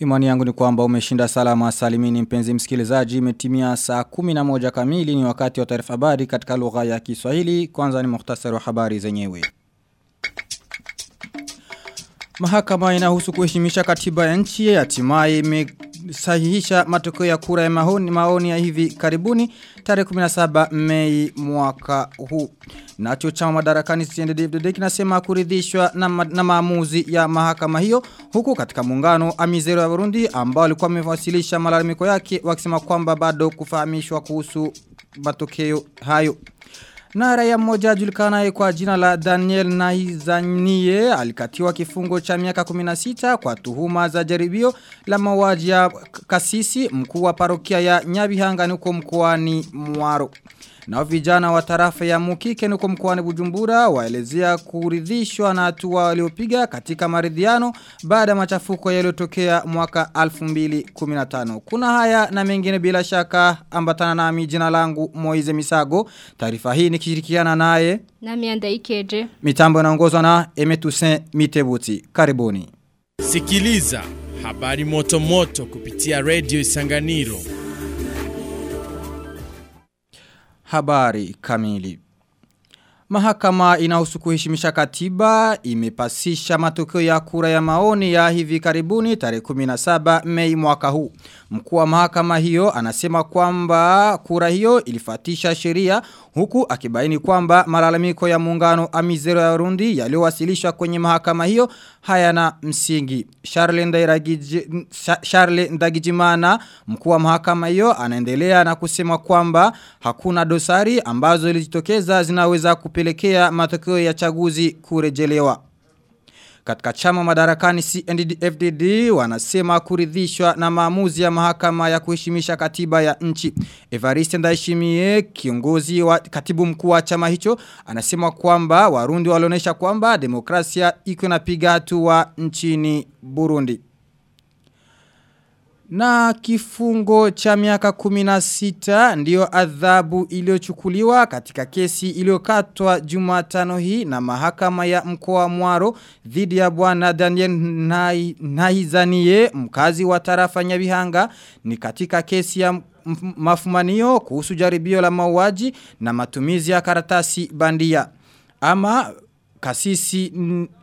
Imani yangu ni kwamba umeshinda salama salimini mpenzi msikilizaji imetimia saa 11 kamili ni wakati wa taarifa habari katika lugha ya Kiswahili kwanza ni muhtasari wa habari zenyewe. Mahakama inahusu kuheshimisha katiba ya nchi hatimaye imesahihisha matokeo ya kura ya maoni, maoni ya hivi karibuni tarehe 17 Mei mwaka huu. Nacho chama madarakani CNDD-FDD kinasema kuridhishwa na, ma, na maamuzi ya mahakama hiyo huku katika muungano Amizero ya Burundi ambao alikuwa amewasilisha malalamiko yake wakisema kwamba bado kufahamishwa kuhusu matokeo hayo. Na raia mmoja ajulikanaye kwa jina la Daniel Naizanie alikatiwa kifungo cha miaka 16 kwa tuhuma za jaribio la mauaji ya kasisi mkuu wa parokia ya Nyabihanga huko mkoani Mwaro. Na vijana wa tarafa ya Mukike nuko mkoani Bujumbura waelezea kuridhishwa na hatua waliopiga katika maridhiano baada ya machafuko yaliyotokea mwaka 2015. Kuna haya na mengine bila shaka ambatana nami jina langu Moize Misago. Taarifa hii nikishirikiana naye Nami Andaikeje. Mitambo inaongozwa na Emetusen Mitebuti. Karibuni. Sikiliza habari moto moto kupitia Radio Isanganiro. Habari kamili. Mahakama inahusu kuheshimisha katiba imepasisha matokeo ya kura ya maoni ya hivi karibuni tarehe 17 Mei mwaka huu. Mkuu wa mahakama hiyo anasema kwamba kura hiyo ilifatisha sheria huku akibaini kwamba malalamiko ya muungano Amizero ya Burundi yaliyowasilishwa kwenye mahakama hiyo hayana msingi. Charles Ndairagije Charles Ndagijimana mkuu wa mahakama hiyo anaendelea na kusema kwamba hakuna dosari ambazo zilijitokeza zinaweza kupelekea matokeo ya chaguzi kurejelewa. Katika chama madarakani CNDD-FDD wanasema kuridhishwa na maamuzi ya mahakama ya kuheshimisha katiba ya nchi. Evariste Ndayishimiye kiongozi wa katibu mkuu wa chama hicho anasema kwamba Warundi walionyesha kwamba demokrasia iko inapiga hatua nchini Burundi. Na kifungo cha miaka 16 ndiyo adhabu iliyochukuliwa katika kesi iliyokatwa Jumatano hii na mahakama ya mkoa Mwaro dhidi ya bwana Daniel Naizanie mkazi wa tarafa Nyabihanga ni katika kesi ya mafumanio kuhusu jaribio la mauaji na matumizi ya karatasi bandia. Ama kasisi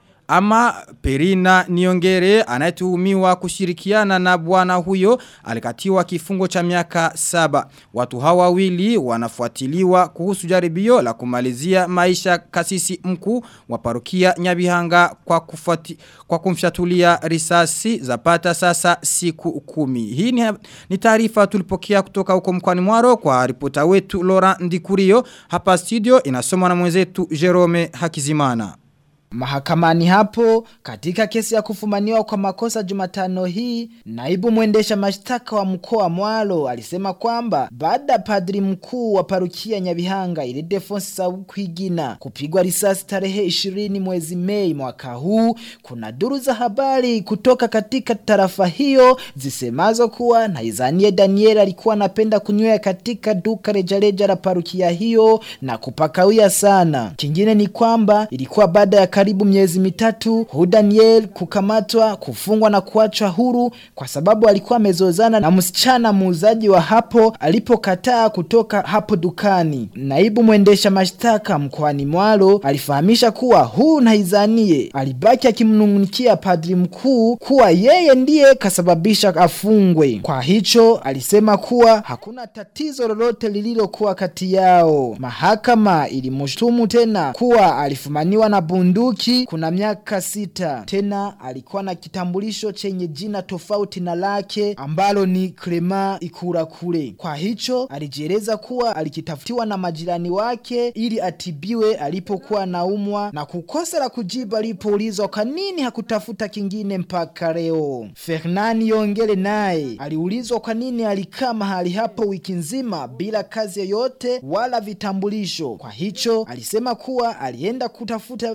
ama Perina Niongere anayetuhumiwa kushirikiana na bwana huyo alikatiwa kifungo cha miaka saba. Watu hawa wawili wanafuatiliwa kuhusu jaribio la kumalizia maisha kasisi mkuu wa parokia Nyabihanga kwa kufuati, kwa kumshatulia risasi zapata sasa siku kumi. Hii ni, ni taarifa tulipokea kutoka huko mkwani Mwaro kwa ripota wetu Laurent Ndikurio hapa studio inasomwa na mwenzetu Jerome Hakizimana. Mahakamani hapo katika kesi ya kufumaniwa kwa makosa Jumatano hii naibu mwendesha mashtaka wa mkoa Mwalo alisema kwamba baada padri mkuu wa parukia Nyabihanga ile Defonsi Saukwigina kupigwa risasi tarehe 20 mwezi Mei mwaka huu kuna duru za habari kutoka katika tarafa hiyo zisemazo kuwa Naizanie Daniel alikuwa anapenda kunywea katika duka rejareja la parukia hiyo na kupakawia sana kingine ni kwamba ilikuwa baada ya karibu miezi mitatu hu Daniel kukamatwa kufungwa na kuachwa huru kwa sababu alikuwa amezozana na msichana muuzaji wa hapo alipokataa kutoka hapo dukani. Naibu mwendesha mashtaka mkoani Mwalo alifahamisha kuwa huu Naizanie alibaki akimnungunikia padri mkuu kuwa yeye ndiye kasababisha afungwe. Kwa hicho alisema kuwa hakuna tatizo lolote lililokuwa kati yao. Mahakama ilimshutumu tena kuwa alifumaniwa na bunduki bunduki kuna miaka sita. Tena alikuwa na kitambulisho chenye jina tofauti na lake ambalo ni Clema Ikurakure. Kwa hicho alijieleza kuwa alikitafutiwa na majirani wake ili atibiwe alipokuwa naumwa na kukosa la kujibu alipoulizwa kwa nini hakutafuta kingine mpaka leo. Fernani Yongele naye aliulizwa kwa nini alikaa mahali hapo wiki nzima bila kazi yoyote wala vitambulisho. Kwa hicho alisema kuwa alienda kutafuta vitambulisho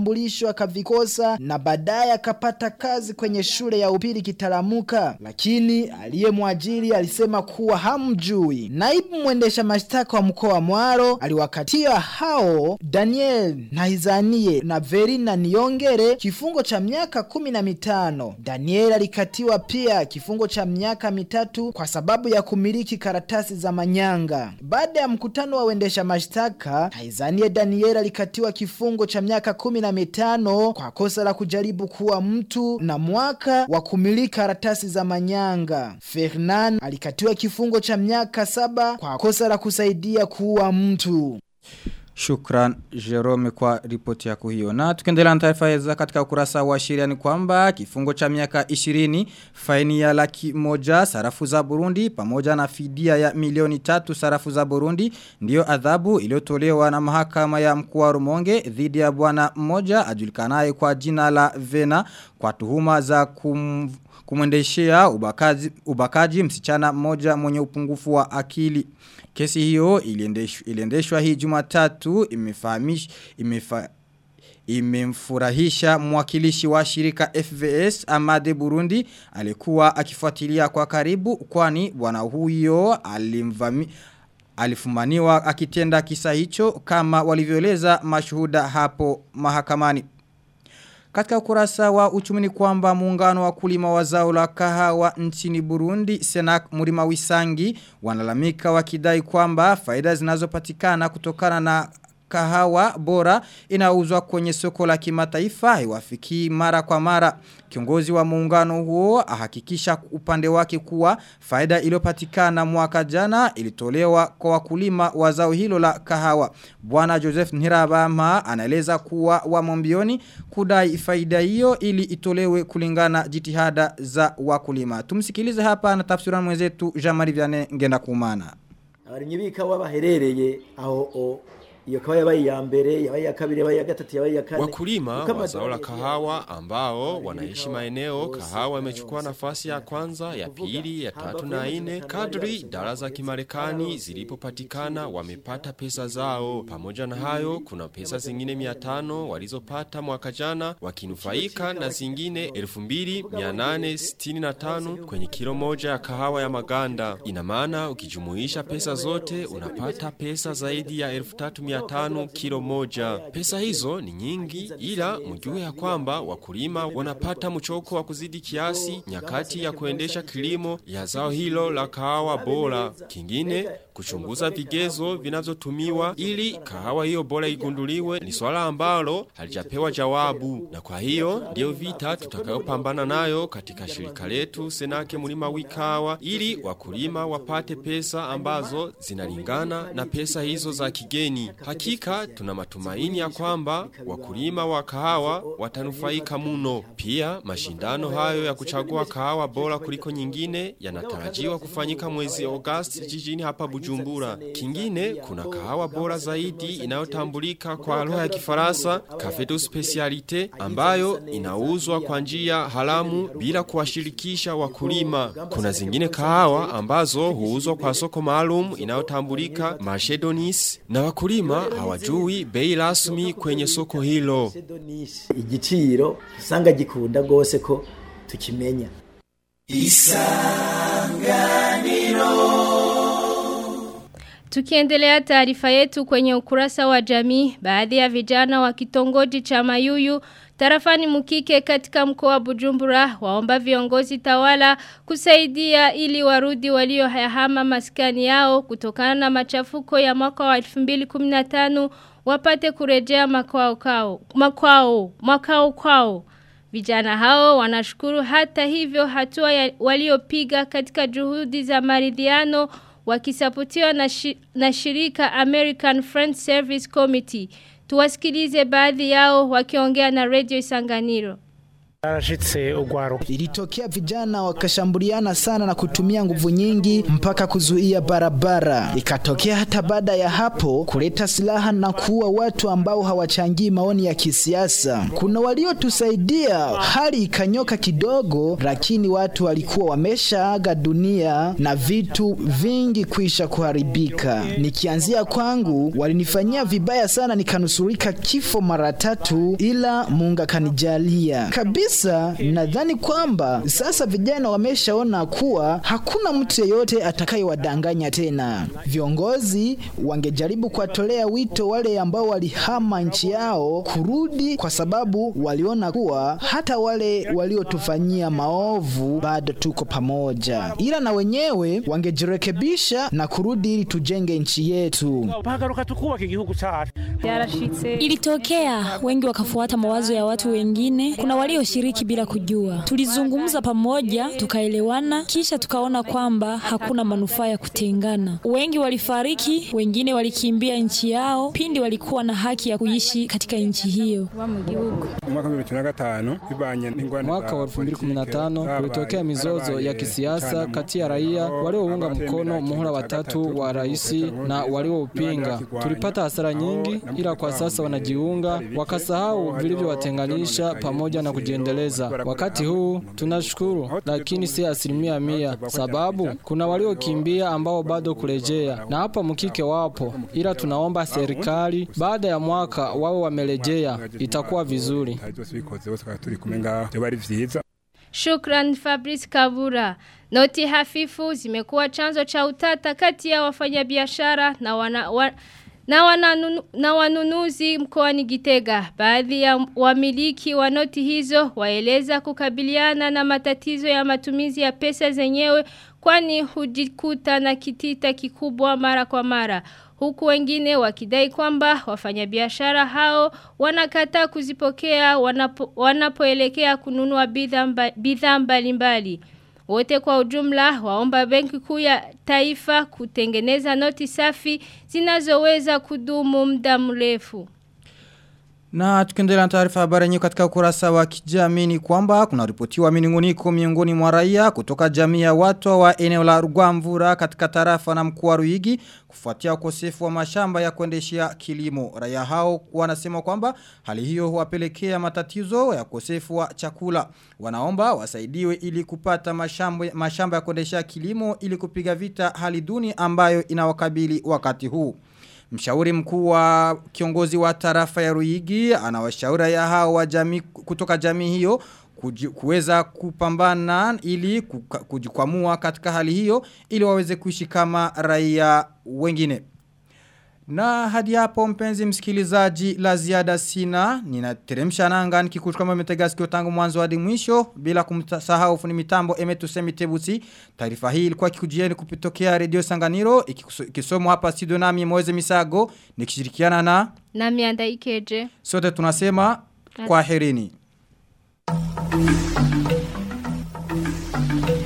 vitambulisho akavikosa na baadaye akapata kazi kwenye shule ya upili Kitaramuka, lakini aliyemwajiri alisema kuwa hamjui. Naibu mwendesha mashtaka wa mkoa wa Mwaro aliwakatia hao Daniel Nahizanie na Verina Niongere kifungo cha miaka kumi na mitano. Daniel alikatiwa pia kifungo cha miaka mitatu kwa sababu ya kumiliki karatasi za manyanga. Baada ya mkutano wa wendesha mashtaka, Nahizanie Daniel alikatiwa kifungo cha miaka kumi na mitano kwa kosa la kujaribu kuwa mtu na mwaka wa kumiliki karatasi za manyanga. Fernan alikatiwa kifungo cha miaka saba kwa kosa la kusaidia kuwa mtu. Shukran Jerome kwa ripoti yako hiyo. Na tukiendelea na taarifa za katika ukurasa wa sheria ni kwamba kifungo cha miaka 20 faini ya laki moja sarafu za Burundi pamoja na fidia ya milioni tatu sarafu za Burundi ndiyo adhabu iliyotolewa na mahakama ya mkoa wa Rumonge dhidi ya bwana mmoja ajulikanaye kwa jina la Vena kwa tuhuma za kum kumwendeshea ubakaji, ubakaji msichana mmoja mwenye upungufu wa akili. Kesi hiyo iliendeshwa, iliendeshwa hii jumatatu imefahamish imefa, imemfurahisha mwakilishi wa shirika FVS Amade Burundi alikuwa akifuatilia kwa karibu kwani bwana huyo alimvami alifumaniwa akitenda kisa hicho kama walivyoeleza mashuhuda hapo mahakamani. Katika ukurasa wa uchumi ni kwamba muungano wa kulima wa zao la kahawa nchini Burundi, Senak Murima Wisangi, wanalamika wakidai kwamba faida zinazopatikana kutokana na kahawa bora inauzwa kwenye soko la kimataifa haiwafikii mara kwa mara. Kiongozi wa muungano huo ahakikisha upande wake kuwa faida iliyopatikana mwaka jana ilitolewa kwa wakulima wa zao hilo la kahawa. Bwana Joseph Nirabama anaeleza kuwa wamo mbioni kudai faida hiyo ili itolewe kulingana jitihada za wakulima. Tumsikilize hapa na tafsirani mwenzetu Jean-Marie Vianney ngenda kumana. Abarimyi b'ikawa baherereye aho o iyo kawa yabaye ya mbere yabaye ya kabiri yabaye ya gatatu yabaye ya kane Wakulima wa zao la kahawa ambao wanaishi maeneo kahawa imechukua nafasi ya kwanza, ya pili, ya tatu na ine kadri dola za Kimarekani zilipopatikana wamepata pesa zao. Pamoja na hayo kuna pesa zingine 500 walizopata mwaka jana wakinufaika na zingine 2865 kwenye kilo moja ya kahawa ya maganda. Ina maana ukijumuisha pesa zote unapata pesa zaidi ya 3500 kilo moja. Pesa hizo ni nyingi ila mjue ya kwamba wakulima wanapata mchoko wa kuzidi kiasi nyakati ya kuendesha kilimo ya zao hilo la kahawa bora. Kingine kuchunguza vigezo vinavyotumiwa ili kahawa hiyo bora igunduliwe ni swala ambalo halijapewa jawabu. Na kwa hiyo ndio vita tutakayopambana nayo katika shirika letu Senake Mulima Wikawa ili wakulima wapate pesa ambazo zinalingana na pesa hizo za kigeni. Hakika tuna matumaini ya kwamba wakulima wa kahawa watanufaika muno. Pia mashindano hayo ya kuchagua kahawa bora kuliko nyingine yanatarajiwa kufanyika mwezi Agosti jijini hapa Bujumbura. Kingine kuna kahawa bora zaidi inayotambulika kwa lugha ya Kifaransa Cafe de Specialité ambayo inauzwa kwa njia haramu bila kuwashirikisha wakulima. Kuna zingine kahawa ambazo huuzwa kwa soko maalum inayotambulika Marché Donis na wakulima hawajui bei rasmi kwenye soko hilo. igiciro usanga gikunda gose ko tukimenya Tukiendelea taarifa yetu kwenye ukurasa wa jamii, baadhi ya vijana wa kitongoji cha Mayuyu tarafani Mukike katika mkoa wa Bujumbura waomba viongozi tawala kusaidia ili warudi waliohama maskani yao kutokana na machafuko ya mwaka wa 2015 wapate kurejea makwao kwao makwao makao kwao Vijana hao wanashukuru hata hivyo hatua ya- waliopiga katika juhudi za maridhiano wakisapotiwa na, shi, na shirika American Friends Service Committee. Tuwasikilize baadhi yao wakiongea na Radio Isanganiro. Arashitse ugwaro. Ilitokea vijana wakashambuliana sana na kutumia nguvu nyingi mpaka kuzuia barabara. Ikatokea hata baada ya hapo kuleta silaha na kuua watu ambao hawachangii maoni ya kisiasa. Kuna waliotusaidia, hali ikanyoka kidogo, lakini watu walikuwa wameshaaga dunia na vitu vingi kuisha kuharibika. Nikianzia kwangu, walinifanyia vibaya sana, nikanusurika kifo mara tatu, ila Mungu akanijalia kabisa. Nadhani kwamba sasa vijana wameshaona kuwa hakuna mtu yeyote atakayewadanganya tena. Viongozi wangejaribu kuwatolea wito wale ambao walihama nchi yao kurudi, kwa sababu waliona kuwa hata wale waliotufanyia maovu bado tuko pamoja, ila na wenyewe wangejirekebisha na kurudi ili tujenge nchi yetu. Bahagaruka tukubaka igihugu cyacu. Ilitokea wengi wakafuata mawazo ya watu wengine. Kuna walioshiriki bila kujua. Tulizungumza pamoja, tukaelewana, kisha tukaona kwamba hakuna manufaa ya kutengana. Wengi walifariki, wengine walikimbia nchi yao pindi walikuwa na haki ya kuishi katika nchi hiyo. Mwaka wa 2015 kulitokea mizozo ya kisiasa kati ya raia waliounga mkono muhula watatu wa rais na walioupinga. Tulipata hasara nyingi, ila kwa sasa wanajiunga wakasahau vilivyowatenganisha pamoja na kujiendeleza. Wakati huu tunashukuru, lakini si asilimia mia, sababu kuna waliokimbia ambao bado kurejea, na hapa mkike wapo, ila tunaomba serikali baada ya mwaka wawe wamerejea, itakuwa vizuri. Shukran Fabrice Kabura. Noti hafifu zimekuwa chanzo cha utata kati ya wafanyabiashara na wana, wa, na, wananu, na wanunuzi mkoani Gitega. Baadhi ya wamiliki wa noti hizo waeleza kukabiliana na matatizo ya matumizi ya pesa zenyewe kwani hujikuta na kitita kikubwa mara kwa mara. Huku wengine wakidai kwamba wafanyabiashara hao wanakataa kuzipokea wanapo, wanapoelekea kununua bidhaa mba, bidhaa mbalimbali. Wote kwa ujumla waomba benki kuu ya taifa kutengeneza noti safi zinazoweza kudumu muda mrefu. Na tukiendelea na taarifa habari nyingi katika ukurasa wa kijamii ni kwamba kuna ripotiwa minunguniko miongoni mwa raia kutoka jamii ya watu wa eneo la Rugwamvura katika tarafa na mkoa wa Ruigi kufuatia ukosefu wa mashamba ya kuendeshea kilimo. Raia hao wanasema kwamba hali hiyo huwapelekea matatizo ya ukosefu wa chakula. Wanaomba wasaidiwe ili kupata mashamba, mashamba ya kuendeshea kilimo ili kupiga vita hali duni ambayo inawakabili wakati huu. Mshauri mkuu wa kiongozi wa tarafa ya Ruigi anawashauri ya hao wa jamii kutoka jamii hiyo kuweza kupambana ili kujikwamua katika hali hiyo ili waweze kuishi kama raia wengine. Na hadi hapo mpenzi msikilizaji la ziada sina ninateremsha nanga nikikuchukua mmetega sikio tangu mwanzo hadi mwisho bila kumsahau funi mitambo emetu semitebusi taarifa hii ilikuwa kikujieni kupitokea redio Sanganiro ikisomwa hapa studio nami Moze Misago nikishirikiana na nami Andaikeje sote tunasema kwa herini Thank you.